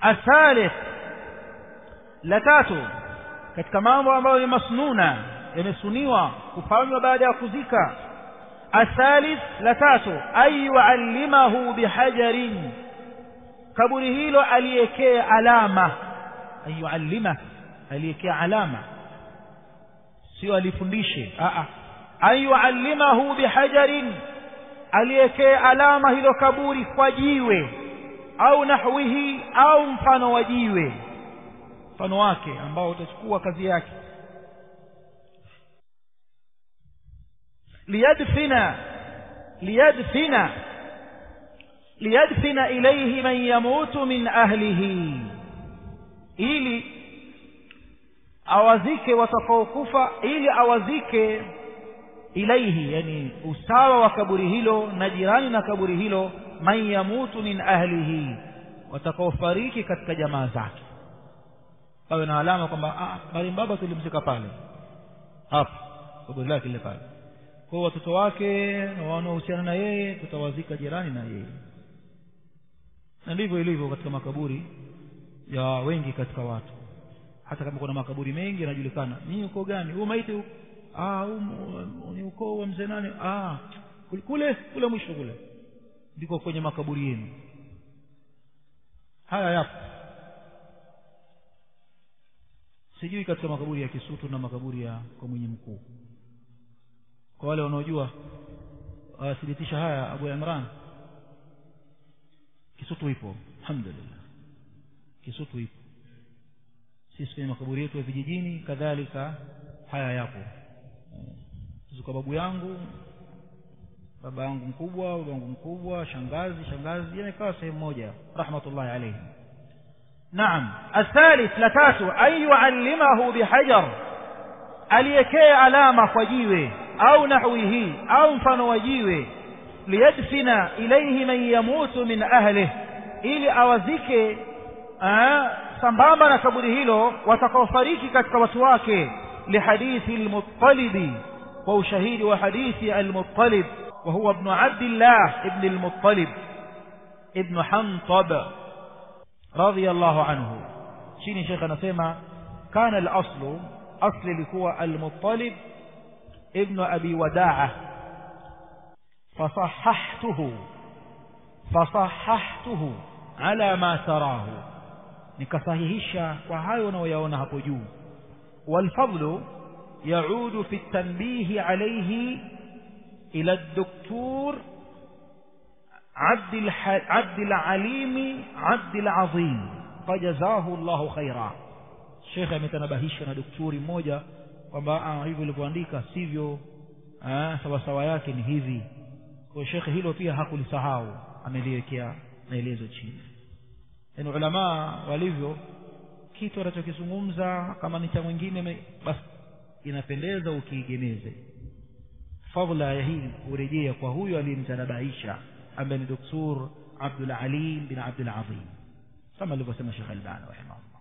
athalith la tatu katika mambo ambayo ni masnuna yamesuniwa kufanywa baada ya kuzika athalith la tatu ay yuallimahu bihajarin kaburi hilo aliekee alama ay yuallima aliekee alama sio alifundishe a a ay yuallimahu bihajarin aliekee alama hilo kaburi kwa jiwe au nahwihi au mfano wa jiwe mfano wake ambao utachukua kazi yake liyadfina liyadfina liyadfina ilayhi man yamutu min ahlihi ili awazike watakaokufa ili awazike ilaihi yani usawa wa kaburi hilo na jirani na kaburi hilo man yamutu min ahlihi watakaofariki katika jamaa zake pawe na alama kwamba marehemu baba tulimzika pale hapo kaburi lake lile pale kwa watoto wake na wanaohusiana na yeye tutawazika jirani na yeye na ndivyo ilivyo katika makaburi ya wengi katika watu hata kama kuna makaburi mengi yanajulikana ni uko gani huu maiti ah ni ukoo wa mzee nani ah kule kule mwisho kule ndiko kwenye makaburi yenu haya yapo sijui katika makaburi ya Kisutu na makaburi ya kwa mwenye mkuu kwa wale wanaojua wathibitisha haya Abu Imran Kisutu ipo alhamdulillah Kisutu ipo sisi kwenye makaburi yetu ya vijijini kadhalika haya yapo zuka babu yangu baba yangu mkubwa baba yangu mkubwa shangazi shangazi yamekaa sehemu moja rahmatullahi alayhi naam athalith la tatu ay yuallimahu bihajar aliyekee alama kwa jiwe au nahwihi au mfano wa jiwe liyadfina ilayhi man yamutu min ahlihi ili awazike sambamba na kaburi hilo watakaofariki katika watu wake lihadithi almuttalibi kwa ushahidi wa hadithi almuttalib وهو ابن عبد الله ابن المطلب ابن حنطب رضي الله عنه شيني شيخ نسيما كان الأصل أصل لكوى المطلب ابن أبي وداعة فصححته فصححته على ما تراه nikasahihisha kwa hayo unayoyaona hapo juu والفضل يعود في التنبيه عليه إلى الدكتور عبد, الح... عبد العليم عبد العظيم فجزاه الله خيرا الشيخ ametanabahisha na daktari mmoja kwamba hivyo ilivyoandika sivyo sawasawa yake ni hivi kwa shekhe hilo pia hakulisahau ameliwekea maelezo chini yaani ulamaa walivyo kitu anachokizungumza kama ni cha mwingine basi inapendeza ukiigemeze fadla ya hii urejea kwa huyo aliyemtanabahisha ambaye ni doktor Abdul Alim bin Abdul Azim kama alivyosema Sheikh Albani rahimahullah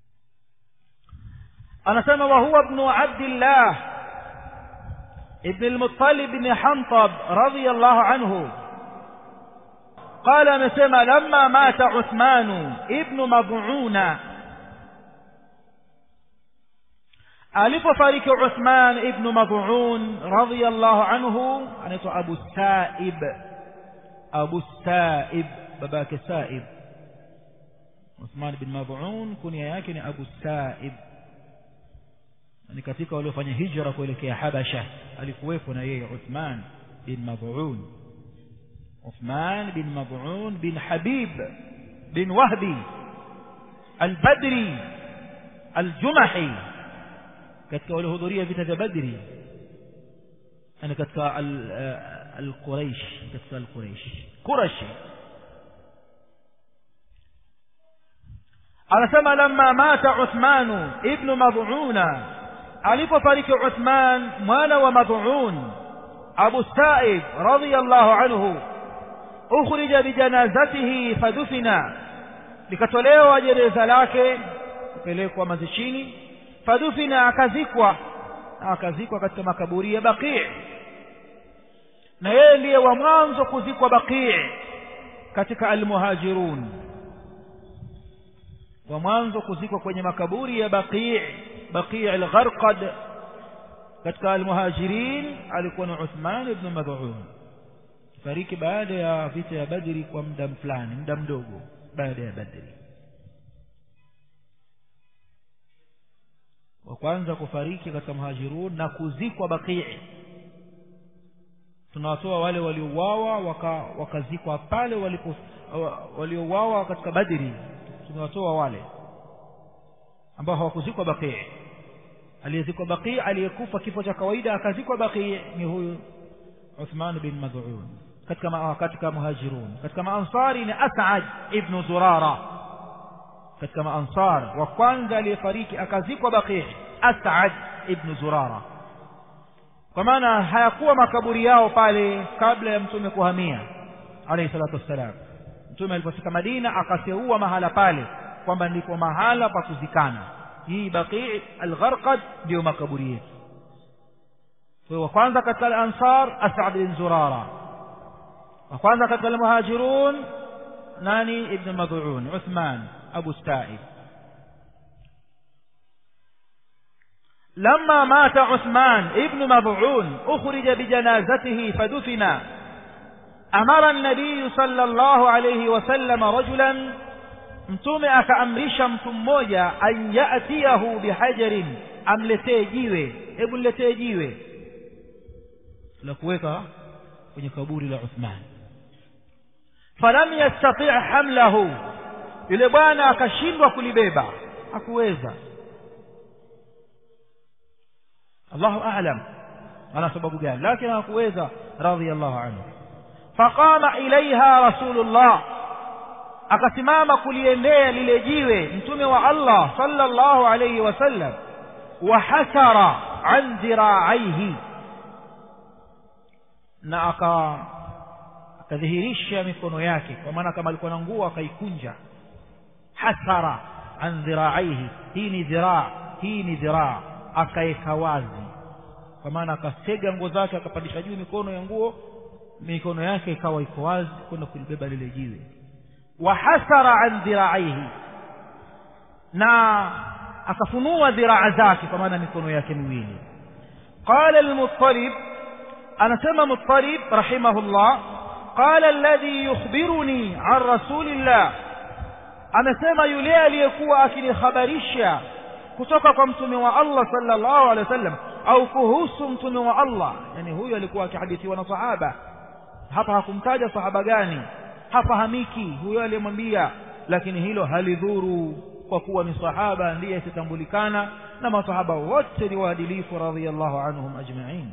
anasema wa huwa ibn Abdullah ibn al-Muttalib bin Hantab radiyallahu anhu قال amesema lamma mata Uthman ibn Mab'una alipofariki Uthman ibn Mad'un radiyallahu anhu anaitwa Abu Sa'ib Abu Sa'ib babake Sa'ib Uthman ibn Mad'un kunia yake ni Abu Sa'ib ni katika waliofanya hijra kuelekea Habasha alikuwepo na yeye Uthman bin Mad'un Uthman bin Mad'un bin Habib bin Wahbi al-Badri al-Jumahi katika waliohudhuria vita vya Badri yani katika al-Quraish katika al-Quraish Qurashi anasema lamma mata Uthman ibn Mad'una alipofariki Uthman mwana wa Mad'un Abu Sa'ib radiyallahu anhu ukhrija bijanazatihi fadufina likatolewa jeneza lake kupelekwa mazishini fadufina akazikwa akazikwa katika makaburi ya Baqi' na yeye ndiye wa mwanzo kuzikwa Baqi' katika almuhajirun wa mwanzo kuzikwa kwenye makaburi ya baqi baqi al-gharqad katika al-muhajirin alikuwa ni Uthman ibn Mad'un fariki baada ya vita ya Badri kwa muda fulani muda mdogo baada ya Badri wa kwanza kufariki katika muhajirun na kuzikwa baqi tunawatoa wale waliouawa wakazikwa waka pale walipo waliouawa katika Badri tunawatoa wale ambao hawakuzikwa baqi aliyezikwa baqi aliyekufa kifo cha kawaida akazikwa baqi ni huyu Uthman bin Mad'un katika ma, katika muhajirun katika maansari ni As'ad ibn Zurara katika maansar wa kwanza aliyefariki akazikwa baqi As'ad ibn Zurara kwa maana hayakuwa makaburi yao pale kabla ya mtume kuhamia alayhi salatu wassalam mtume alipofika Madina akateua mahala pale kwamba ndipo mahala pa kuzikana hii baqi al-gharqad ndio makaburi yetu kwa kwanza katika al-ansar As'ad bin Zurara wa kwanza katika al-muhajirun nani ibn Mad'un Uthman Abu Sta'ib لما مات عثمان ابن مضعون أخرج بجنازته فدفن أمر النبي صلى الله عليه وسلم رجلا mtume akaamrisha mtu mmoja an yatiyahu bihajarin amletee jiwe hebu niletee jiwe la kuweka kwenye kaburi la Uthman falam yastati' hamlahu yule bwana akashindwa kulibeba hakuweza Allahu a'lam ana sababu gani lakini hakuweza radhiyallahu anhu faqama ilaiha rasulullah akasimama kuliendea lile jiwe mtume wa Allah sallallahu alayhi wasallam wa hasara an dhira'aihi na aka akadhihirisha mikono yake kwa maana kama alikuwa na nguo akaikunja hasara an dhira'aihi hii ni dhiraa hii ni dhiraa akaeka wazi kwa maana akasega nguo zake akapandisha juu mikono ya nguo mikono yake ikawa iko wazi kwenda kulibeba lile jiwe wahasara an dhiraihi na akafunua dhiraa zake kwa maana mikono yake miwili qala al-muttalib anasema muttalib rahimahullah qala alladhi yukhbiruni an rasulillah amesema yule aliyekuwa akinihabarisha kutoka kwa mtume wa Allah sallallahu alaihi wasallam au kuhusu mtume wa Allah yani huyu alikuwa akihadithiwa na sahaba hapa hakumtaja sahaba gani hafahamiki huyo aliyemwambia lakini hilo halidhuru kwa kuwa ni sahaba ndiye asitambulikana na masahaba wote ni waadilifu radhiyallahu anhum ajma'in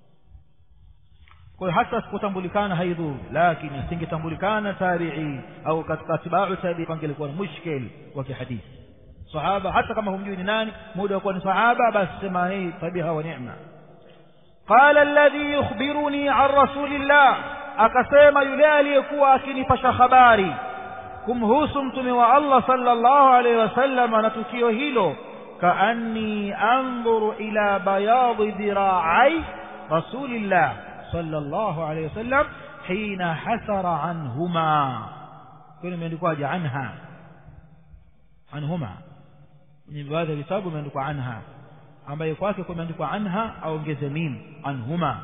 kwa hiyo hata kutambulikana haidhuru lakini asingetambulikana tabi'i au katika tibau tabi'i pangelikuwa ni mushkil wa kihadithi sahaba hata kama humjui ni nani muda wa kuwa ni sahaba basi sema hii tabiha wa neema qala alladhi yukhbiruni an rasulillah akasema yule aliyekuwa akinipasha habari kumhusu mtume wa Allah sallallahu alaihi wasallam na tukio hilo kaanni anzuru ila bayadi dhira'ai rasulillah sallallahu alaihi wasallam hina hasara anhuma kuna imeandikwaje anha anhuma kwenye baadhi ya vitabu imeandikwa anha ambaye kwake kumeandikwa anha aongeze mim anhuma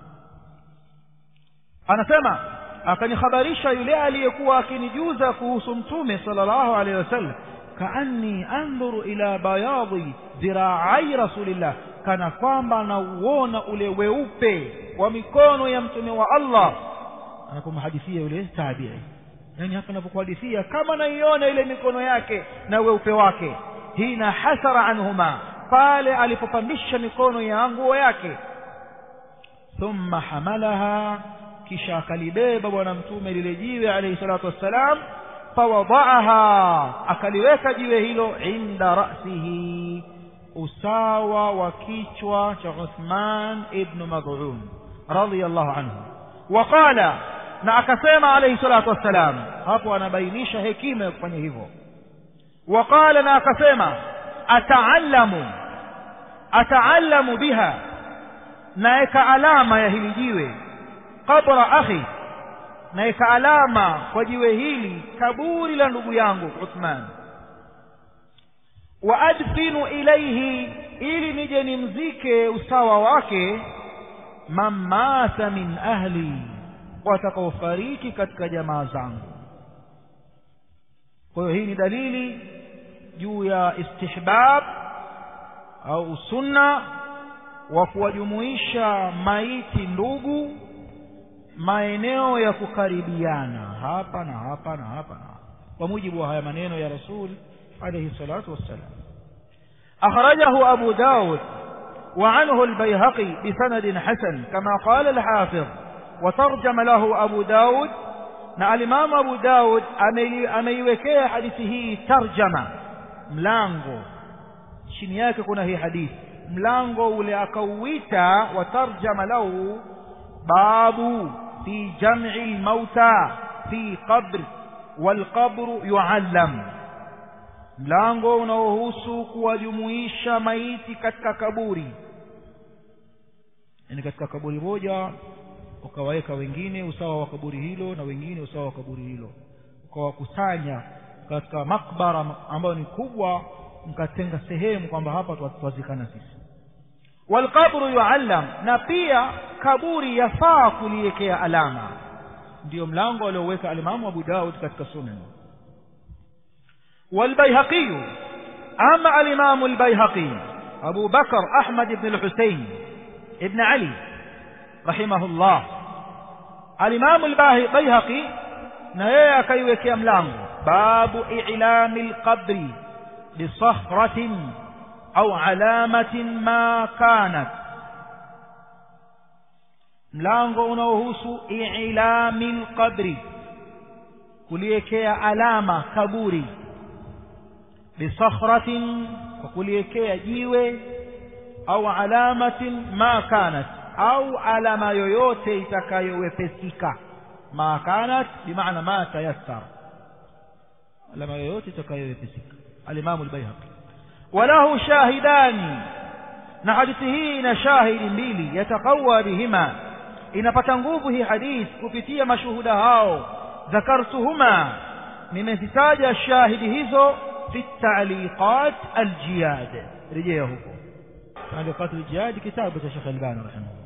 anasema akanihabarisha yule aliyekuwa akinijuza kuhusu mtume sallallahu alaihi wasallam kaanni andhuru ila bayadhi dhiraai rasulillah kana kwamba nauona ule weupe wa mikono ya mtume wa Allah anapomhadithia yule tabi'i yani hapa anapokuhadithia kama naiona ile mikono yake na weupe wake hina hasara anhuma pale alipopandisha mikono ya nguo yake thumma hamalaha kisha akalibeba bwana mtume lile jiwe alayhi salatu wassalam fawadaaha akaliweka jiwe hilo inda rasihi usawa wa kichwa cha Uthman ibn Mad'un radiyallahu anhu waqala na akasema alayhi salatu wassalam hapo anabainisha hekima ya kufanya hivyo waqala na akasema ataallamu ataallamu biha naeka alama ya hili jiwe qabra akhi naeka alama kwa jiwe hili kaburi la ndugu yangu Uthman wa adfinu ilaihi ili nije nimzike usawa wake man mata min ahli watakaofariki katika jamaa zangu kwa hiyo hii ni dalili juu ya istihbab au sunna wa kuwajumuisha maiti ndugu maeneo ya kukaribiana hapa na hapa na hapa na hapa kwa mujibu wa haya maneno ya rasul alayhi salatu wassalam akhrajahu abu daud وعنه البيهقي بسند حسن كما قال الحافظ وترجم له أبو داود na alimamu abu daud ameiwekea hadithi hii tarjama mlango chini yake kuna hii hadithi mlango ule akauita wa tarjama lahu babu fi jam'i lmauta fi qabr walqabru yuallam mlango unaohusu kuwajumuisha maiti katika kaburi yani katika kaburi moja ukawaweka wengine usawa wa kaburi hilo na wengine usawa wa kaburi hilo ukawakusanya katika makbara ambayo ni kubwa mkatenga sehemu kwamba hapa twazikana sisi walqabru yuallam na pia kaburi yafaa kuliwekea alama ndiyo mlango alioweka alimamu abu daud katika sunan والبيهقي أما الإمام البيهقي أبو بكر أحمد بن الحسين ابن علي رحمه الله الإمام البيهقي نهي كيوك يملام باب إعلام القبر بصخرة أو علامة ما كانت mlango unaohusu ilami lqabri kuliwekea alama kaburi bisakhratin kwa kuliwekea jiwe au alamatin ma kanat au alama yoyote itakayowepesika ma kanat bimaana ma tayassar alama yoyote itakayowepesika alimamu albayhaqi walahu shahidani na hadithi hii ina shahidi mbili yataqawa bihima inapata nguvu hii hadithi kupitia mashuhuda hao dhakartuhuma nimezitaja shahidi hizo في التعليقات الجياد رجيه تعليقات الجياد كتابة الشيخ الباني رحمه الله